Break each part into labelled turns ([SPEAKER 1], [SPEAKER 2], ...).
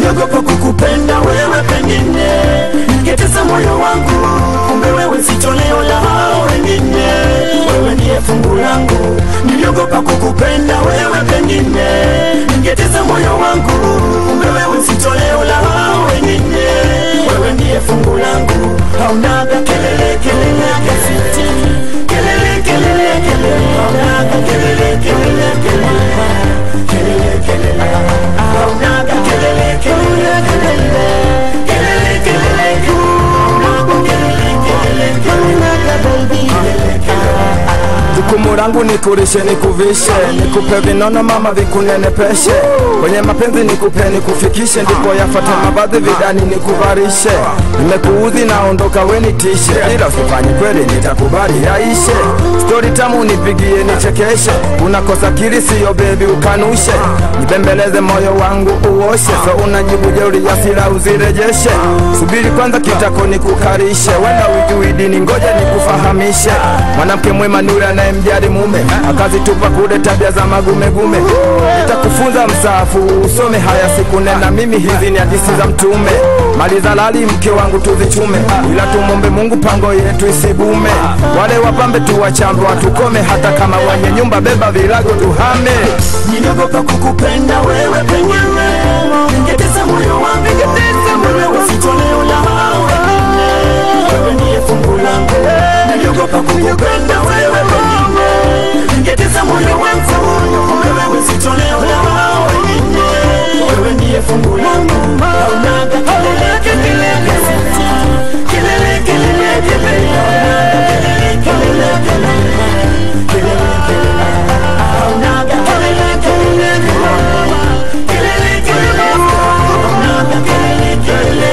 [SPEAKER 1] niliogopa kukupenda wewe, pengine ningetesa moyo wangu, kumbe wewe si toleo la hao wengine, wewe ndiye fungu langu. Niliogopa kukupenda wewe, pengine ningetesa moyo wangu, kumbe wewe si toleo la hao wengine, wewe ndiye fungu langu. Haunaga kelele kelele kasiti, kelele kelele kelele, haunaga kelele kelele kelele, kelele kelele, haunaga kelele kelele kelele, kelele kelele kelele, haunaga kelele kelele kelele, kelele kelele.
[SPEAKER 2] Jukumu langu nikulishe nikuvishe, nikupe vinono mama vikunenepeshe, kwenye mapenzi nikupe nikufikishe, ndipo yafata mavazi vidani nikuvarishe. Nimekuudhi naondoka wenitishe, ila usifanye kweli nitakubali yaishe. Stori tamu nipigie nichekeshe, unakosa kili siyo bebi ukanushe, nibembeleze moyo wangu uoshe, so unajibu jeuri ya sila uzirejeshe. Subiri kwanza kitako nikukarishe, wenda ujui dini, ngoja nikufahamishe. Mwanamke mwema ni yule anayemjali mume, akazitupa kule tabia za magumegume. Nitakufunza msaafu usome haya siku nena, mimi hizi ni hadithi za Mtume. Mali za lali mke wangu tuzichume, ila tumombe Mungu pango yetu isibume. Wale wapambe tuwachambe watukome, hata kama wenye nyumba beba virago tuhame.
[SPEAKER 1] Niliogopa kukupenda wewe, pengine ningetesa moyo wangu, wewe si toleo la hao wengine, wewe ndiye fungu langu. Niliogopa kukupenda wewe, pengine ningetesa moyo wangu, wewe si toleo la hao wengine, wewe ndiye fungu langu. Haunaga kelele kelele kasiti, kelele kelele kelele, haunaga kelele kelele kelele, kelele kelele, haunaga kelele kelele kelele, kelele kelele, haunaga kelele kelele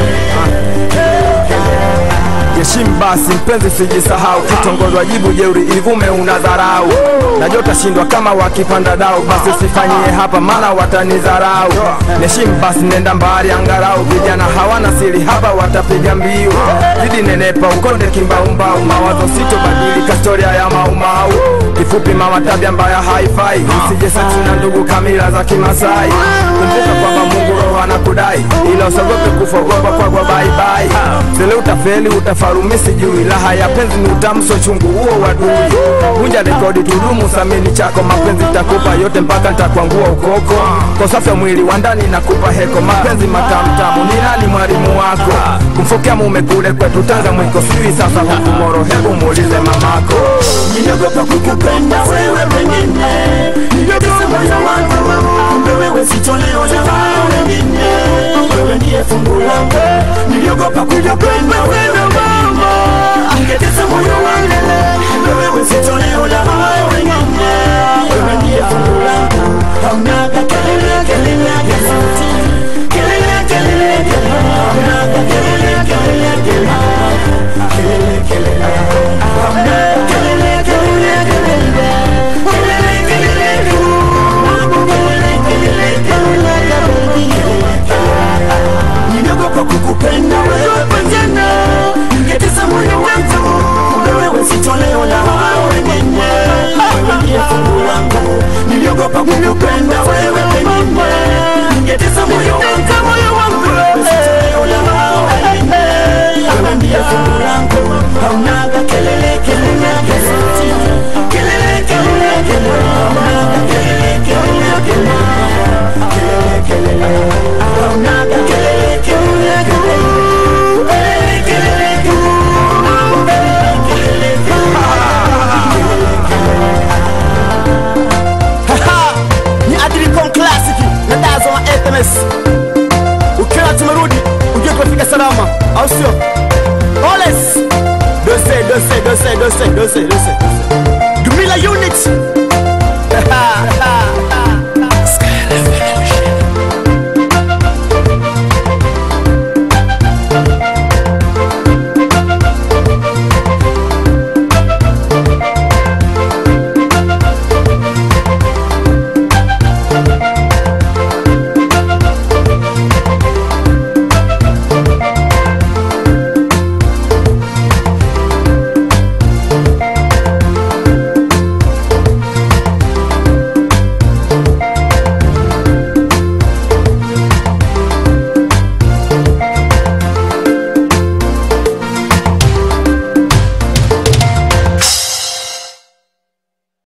[SPEAKER 1] kelele.
[SPEAKER 2] Heshimu basi mpenzi, sijisahau kitongozwa jibu jeuri ivume unadharau. Najua utashindwa kama wakipanda dau, basi usifanyie hapa, maana watanidharau. Heshimu basi, nenda mbali angalau, vijana hawana siri hapa, watapiga mbiu. Zidi nenepa ukonde kimbaumbau, mawazo sitobadilika, historia ya maumau. Kifupi mama, tabia mbaya haifai, usije setu na ndugu kamila za Kimasai. Kumbuka kwamba Mungu roho anakudai, ila usiogope kufa, ogopa kwagwa baibai. Zile utafeli utafarumi, sijui raha ya penzi ni utamu, so chungu huo wadui. Vunja rekodi, tudumu, samini chako, mapenzi takupa yote mpaka nitakwangua ukoko. Kwa safi ya mwili wa ndani nakupa heko, mapenzi matamtamu, ni nani mwalimu wako? Kumfokea mume kule kwetu Tanga mwiko, sijui sasa huku Moro, hebu muulize mamako.
[SPEAKER 1] Niliogopa kukupenda wewe, pengine ningetesa moyo wangu, kumbe wewe si toleo la hao wengine, wewe ndiye fungu langu. Niliogopa kukupenda wewe mama, ningetesa moyo wangu, kumbe wewe si toleo la hao wengine, wewe ndiye fungu langu. Haunaga kelele kelele kasiti, kelele kelele kelele, haunaga kelele kelele kelele, kelele kelele, haunaga kelele kelele kelele, kelele kelele kelele, kelele kelele kelele, niliogopa kukupenda wewe pengine, ningetesa moyo wangu, kumbe wewe si toleo la hao wengine, wewe ndiye fungu langu. Niliogopa kukupenda wewe pengine, ningetesa moyo wangu, wewe si toleo la hao wengine, wewe ndiye fungu langu. Haunaga kelele kelele kasiti, kelele kelele kelele, haunaga kelele kelele kelele, kelele kelele, haunaga kelele kelele kelele, kelele kelele kelele, kelele
[SPEAKER 3] ni Adricon Classic na Dazo wa FMS. Ukiwa tumerudi ujue tumefika salama, au sio? Oles dose dose dose dose dose dose Dumila unit